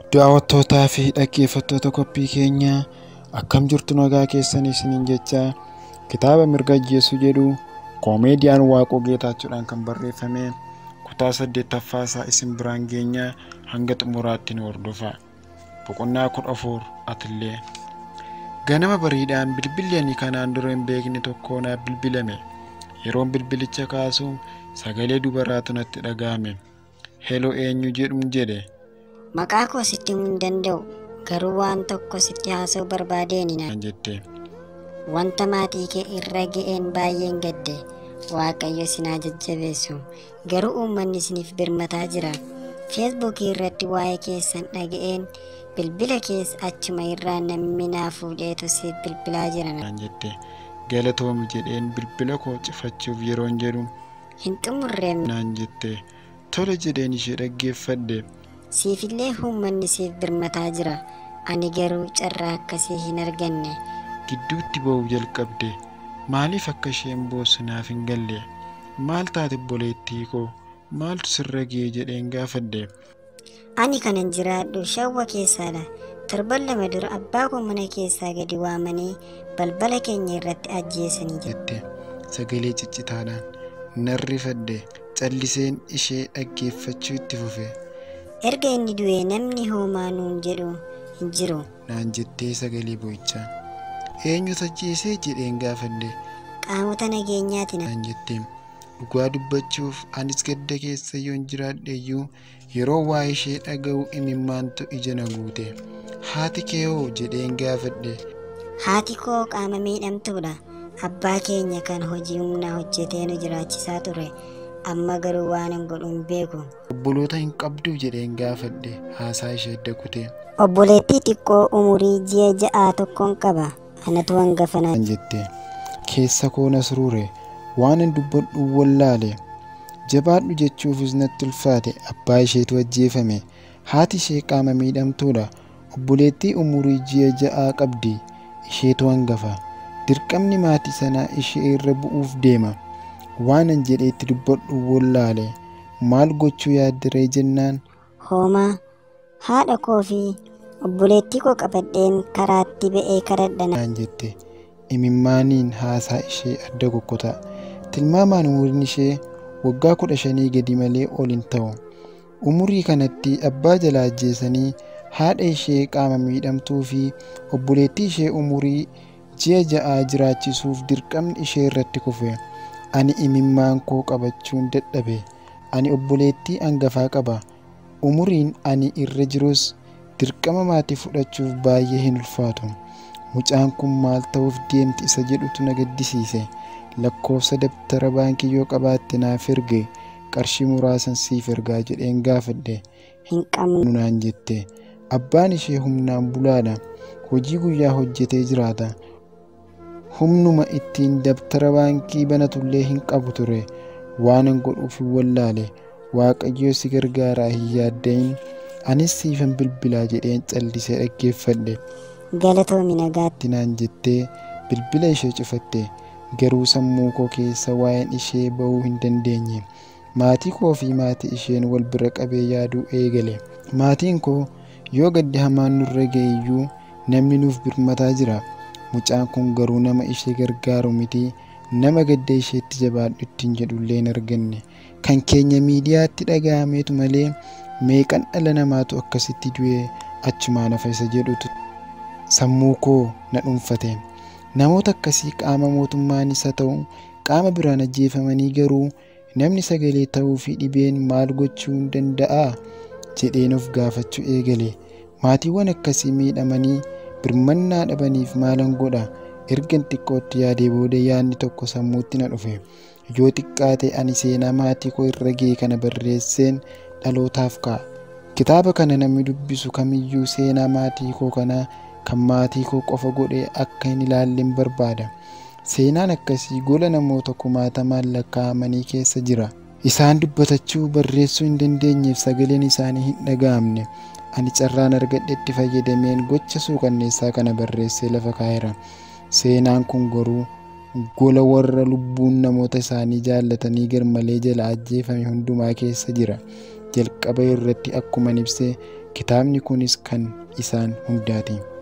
Daawwattootaa fi dhaggeeffattoota qophii keenyaa akkam jirtu nagaa keessanii isiniin jechaa kitaaba mirga ajjeesuu jedhu koomeediyaan Waaqoo Geetaachuudhaan kan barreeffame kutaa saddeettaffaa isaa isin biraan geenyaa hanga xumuraatti nu hordofaa. Boqonnaa kudha afur atillee. Ganama bariidhaan bilbilli ani kanaan dura hin beekne tokko naaf bilbilame. Yeroon bilbilicha kaasu sagalee dubaraatu natti dhaga'ame. Heloo eenyu jedhuun jedhe. Maqaa koo sitti himuu hin danda'u garuu waan tokko sitti haasa'uu barbaadeen naan jette. Wanta maatii kee irra ga'een baay'een gadde Waaqayyo sinaa jajjabeessu garuu uummanni isiniif birmataa jira. Feesbuukii irratti waa'ee keessan dhaga'een bilbila keessa achuma irraa namni naa fuudheetu siif bilbilaa jira. naan jette. Galatoomi jedheen bilbila koo cifachuuf yeroon jedhu Hin xumurreem naan jette. Tole jedheen ishee dhaggeeffadhe. siifillee uummanni siif birmataa jira. Ani garuu carraa akkasii hin arganne. Gidduutti ba'uu jalqabde. Maaliif akka isheen boossu naaf hin galle? Maal taate obboleettii koo? Maaltu sirra ga'e jedheen gaafadhe. Ani kanan jiraadhu shawwa keessaadha. Torban lama dura abbaa koo mana keessaa gadi waamanii balbala keenya irratti ajjeesanii jiru. jette sagalee ciccitaadhaan nan rifadhe calliseen ishee dhaggeeffachuu itti fufe Erga inni du'e namni homaa nuun jedhu hin jiru. naan jettee sagalee boo'ichaan eenyutu ajjeesee jedheen gaafadhe Qaamota nageenyaati na. naan jettee dhugaa dubbachuuf anis gadda keessa yoon jiraadhe iyyuu yeroo waa ishee dhaga'u imimmaantu ija na guute haati kee hoo jedheen gaafadhe Haati koo qaama miidhamtuudha. Abbaa keenya kan hojii humnaa hojjetee nu jiraachisaa ture. Amma garuu waan hin godhu hin beeku. obboloota hin qabduu jedheen gaafadhe haasaa ishee adda kutee Obboleettii xiqqoo umurii ji'a ja'aa tokkoon qaba. Anatu hangafa na. naan jette keessa koo na suruure waan hin dubbadhu wallaale jabaadhu jechuufis natti ulfaate abbaa isheetu ajjeefame haati ishee qaama miidhamtuudha obboleettii umurii ji'a ja'aa qabdi isheetu hangafa dirqamni maatii sanaa ishee irra bu'uuf deema waanan jedheetti dubbadhu wallaale maal gochuu yaaddaree jennaan Hoomaa haadha koo fi obboleettii koo qabadheen karaatti ba'ee kadhadhana. naan jette imimmaaniin haasaa ishee adda kokkotaa tilmaamaan umuriin ishee waggaa kudha shanii gadi malee ol hin ta'u umurii kanatti abbaa jalaa ajjeesanii haadha ishee qaama miidhamtuu fi obboleettii ishee umurii ji'a ja'aa jiraachisuuf dirqamni ishee irratti kufe ani imimmaan koo qabachuun dadhabe ani obboleettii hangafaa qaba umuriin ani irra jirus dirqama maatii fudhachuuf baay'ee hin ulfaatu mucaan kun maal ta'uuf deemti isa jedhutu na gaddisiise lakkoofsa dabtara baankii yoo qabaatte naaf erge qarshii muraasan siif ergaa jedheen gaafadhe Hin qabnu. nunaan jette abbaan ishee humnaan bulaadha hojii guyyaa hojjetee jiraata humnuma ittiin dabtara baankii banatullee hin qabu ture waanan godhuuf hin wallaale waaqayyo si gargaaraa hin yaaddayin anis siifan bilbilaa jedheen callisee dhaggeeffadhe Galatoomi nagaatti. itti naan jettee bilbila ishee cufatte garuu sammuu koo keessa waa'een ishee ba'uu hin dandeenye maatii koo fi maatii isheen wal bira qabee yaaduu eegale maatiin koo yoo gaddi hamaan nurra ga'e iyyuu namni nuuf birmataa jira mucaan kun garuu nama ishee gargaaru miti nama gadda isheetti jabaadhu ittiin jedhullee hin arganne kan keenya miidiyaatti dhaga'ameetu malee meeqan dhala namaatu akkasitti du'ee achumaan hafa isa jedhutu sammuu koo na dhuunfate namoota akkasii qaama mootummaanis haa ta'u qaama biraan ajjeefamanii garuu namni sagalee ta'uu fi dhibeen maal gochuu hin danda'a jedheen of gaafachuu eegale maatiiwwan akkasii miidhamanii birmannaa dhabaniif maalan godha ergan xiqqootti yaadee booda yaadni tokko sammuutti na dhufe yoo xiqqaate ani seenaa maatii koo irra ga'e kana barreesseen dhalootaaf ka'a kitaaba kana namni dubbisu kamiyyuu seenaa maatii koo kanaa kan maatii koo qofa godhee akka hin ilaalleen barbaada seenaan akkasii gola namoota kumaatamaan lakkaa'amanii keessa jira isaan dubbatachuu barreessuu hin dandeenyeef sagaleen isaanii hin dhaga'amne ani carraan argadhetti fayyadameen gocha suuqanneessaa kana barreessee lafa kaa'eera seenaan kun garuu gola warra lubbuun namoota isaanii jaallatanii garmalee jala ajjeefame hundumaa keessa jira jalqaba irratti akkuman ibsee kitaabni kunis kan isaan hundaati